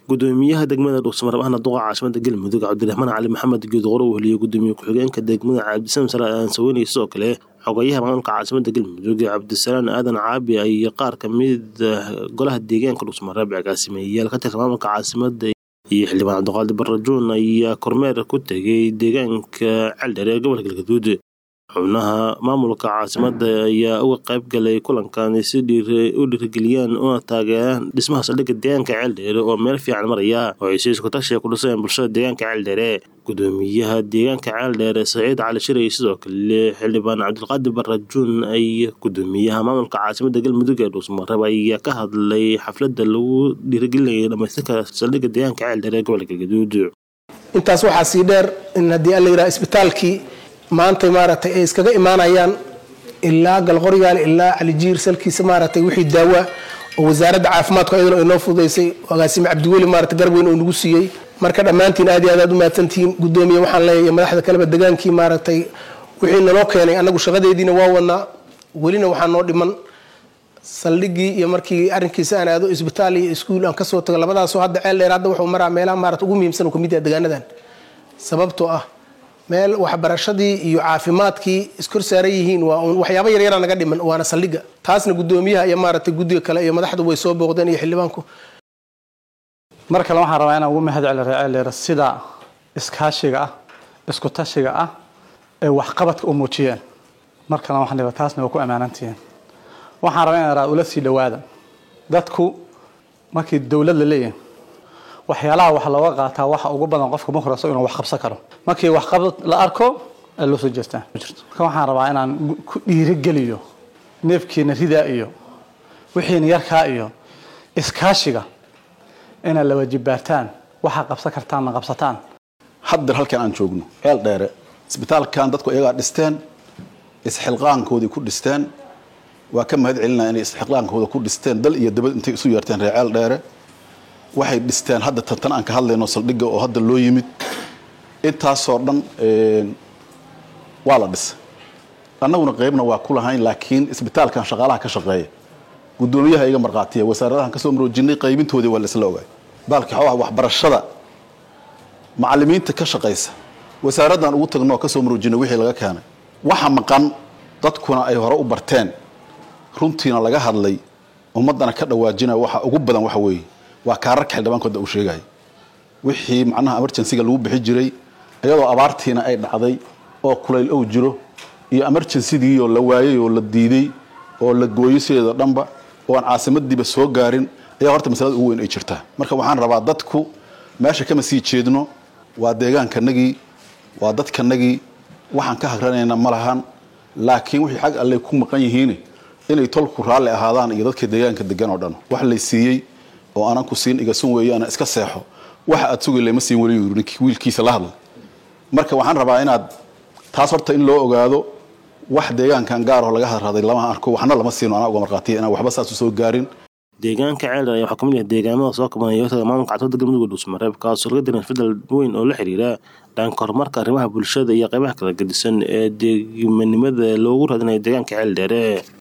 gudoomiyaha degmada dhuusamareeb ahna duqa caasimada galmudug cabdiraxmaan cali maxamed geedqoro uu heliyey gudoomiye ku-xigeenka degmada cabdisalam sare aan saweynaya sidoo kale xogayaha maamulka caasimada galmudug cabdisalaan aadan caabi iyo qaar kamid golaha deegaanka dhuusamareeb agaasimeeyayaal ka tirsan maamulka caasimada iyo xildhibaan cabdiqaadir barajuun ayaa kormeer ku tegay deegaanka celdheer ee gobolka galgaduud xubnaha maamulka caasimada ayaa uga qayb galay kulankan si u dhiirigeliyaan una taageeraan dhismaha saldhigga deegaanka ceeldheere oo meel fiican maraya oo ay si iskutashi ku dhiseen bulshada deegaanka ceeldheere gudoomiyaha deegaanka ceeldheere saciid cali shiray sidoo kale xildhibaan cabdilqaadir barajuun ay gudoomiyaha maamulka caasimada galmudug ee dhuusmareeb ayaa ka hadlay xaflada lagu dhiirigelinaya dhamaystirka saldhigga deegaanka ceeldheere ee gobolka galgaduud intaas waxaa sii dheer in haddii alla yidhaha isbitaalkii maanta maaragtay ay iskaga imaanayaan ilaa galqoryaal ilaa calijiir salkiisa maaragtay wixii daawa oo wasaaradda caafimaadku iyaduna ay noo fududaysay agaasime cabdiweli maarata garab weyn oo nagu siiyey marka dhammaantiin aad iyo aad aad u mahadsantihiin gudoomiye waxaan leeyahay madaxda kaleba degaankii maaragtay wixii naloo keenay annagu shaqadeediina waa wadnaa welina waxaa noo dhiman saldhigii iyo markii arrinkiisa aan aado isbitaal iyo iskuul aan kasoo tago labadaasoo hadda ceel dheer hadda wuxuu maraa meelaha maarata ugu muhiimsan oo kamid yaha degaanadan sababtoo ah meel waxbarashadii iyo caafimaadkii iskor saaran yihiin waa un waxyaaba yaryara naga dhiman waana saldhigga taasna gudoomiyaha iyo maaragtay guddiga kale iyo madaxdu way soo booqdeen iyo xildhibaanku mar kale waxaan rabaa inaan ugu mahad celi reeceeleer sida iskaashiga ah isku tashiga ah ee waxqabadka u muujiyeen mar kalena waxaan dhiba taasna waa ku ammaanantihiin waxaan rabaa inaan ula sii dhawaada dadku markii dowlad la leeyahay waxyaalaha wax looga qaataa waxa ugu badan qofka mukhraso inuu wax qabsan karo markii waxqabad la arko ee loo soo jeestaa marka waxaan rabaa inaan ku dhiirigeliyo neefkiina ridaa iyo wixiina yarkaa iyo iskaashiga inaad la wajibaartaan waxaa qabsan kartaanna qabsataan haddeer halkan aan joogno ceel dheere isbitaalkan dadku iyagaa dhisteen isxilqaankoodii ku dhisteen waa ka mahad celinaya inay isxilqaankooda ku dhisteen dal iyo dabad intay isu yeerteen reer ceel dheere waxay dhisteen hadda tantan aan ka hadlayno saldhigga oo hadda loo yimid intaasoo dhan waa la dhisay annaguna qaybna waa ku lahayn laakiin isbitaalkan shaqaalaha ka shaqeeya gudoomiyaha iga markhaatiya wasaaradahan kasoo maroojinay qaybintoodii waa laisla ogaay baalki xoogaha waxbarashada macallimiinta ka shaqaysa wasaaraddan ugu tagno oo kasoo maroojinay wixii laga keenay waxa maqan dadkuna ay hore u barteen runtiina laga hadlay ummaddana ka dhawaajinaya waxa ugu badan waxa weeye waa kaararka xildhibaankooda uu sheegaya wixii macnaha emergencyga lagu bixi jiray iyadoo abaartiina ay dhacday oo kulayl ow jiro iyo emergencygii oo la waayey oo la diiday oo la gooyey sideeda dhanba oo aan caasimadiiba soo gaarin ayaa horta masalada ugu weyn ay jirtaa marka waxaan rabaa dadku meesha kama sii jeedno waa deegaankanagii waa dadkanagii waxaan ka hagranayna ma lahan laakiin wixii xag alley ku maqan yihiin inay tolku raalli ahaadaan iyo dadka deegaanka degan oo dhan wax lay siiyey oo aanan ku siin igasun weeye ana iska seexo waxa aad sugay lama siin weli yuri ninkii wiilkiisa la hadla marka waxaan rabaa inaad taas horta in loo ogaado wax deegaankan gaar oo laga hadraday lama arko waxna lama siino anaa uga markhaatiya inaan waxba saas u soo gaarin deegaanka ceeldheer ayaa waxaa kamid yahay deegaamada soo kabanaya yotaga maamulka caasimada galmudug dhuusmareeb kaasoo laga diran isbedel weyn oo la xiriira dhanka horumarka arrimaha bulshada iyo qaybaha kala gedisan ee deegmanimada loogu raadinayo deegaanka ceeldheere